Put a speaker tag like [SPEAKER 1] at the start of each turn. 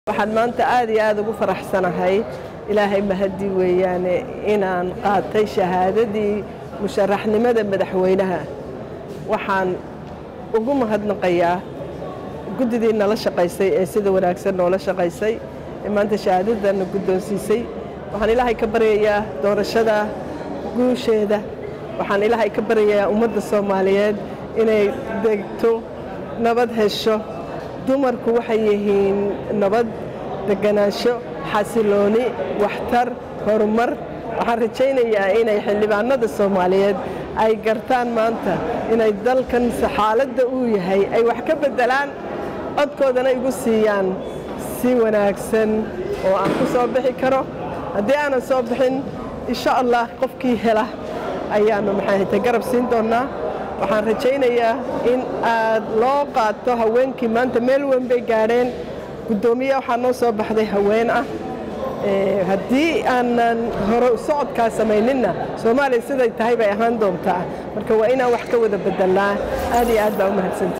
[SPEAKER 1] waxaan maanta aad iyo aad ugu faraxsanahay ilaahay mahadi weeyaane inaan qaatay shahaadadii musharaxnimada madaxweynaha waxaan ugu mahadnaqayaa guddidii nala shaqaysay ee sida wanaagsan noola shaqaysay ee maanta shahaadadana guddoonsiisay waxaan ilaahay ka baryayaa doorashada guusheeda waxaan ilaahay ka baryayaa ummadda soomaaliyeed inay degto nabad hesho dumarku waxay yihiin nabad deganaansho xasilooni waxtar horumar waxaan rajaynayaa inay xildhibaanada soomaaliyeed ay gartaan maanta inay dalkan xaaladda uu yahay ay wax ka beddelaan codkoodana igu siiyaan si wanaagsan oo aan ku soo bixi karo haddii aanan soo bixin insha allah qofkii hela ayaanu maxay garab siin doonnaa waxaan rajaynayaa in aad loo qaato haweenkii maanta meel weyn bay gaadheen guddoomiye waxaa noo soo baxday haween ah haddii aanan hore socodkaa samayninna soomaaliya siday tahay bay ahaan doontaa marka waa inaan wax ka wada bedelnaa aad iyo aad baa u mahadsanta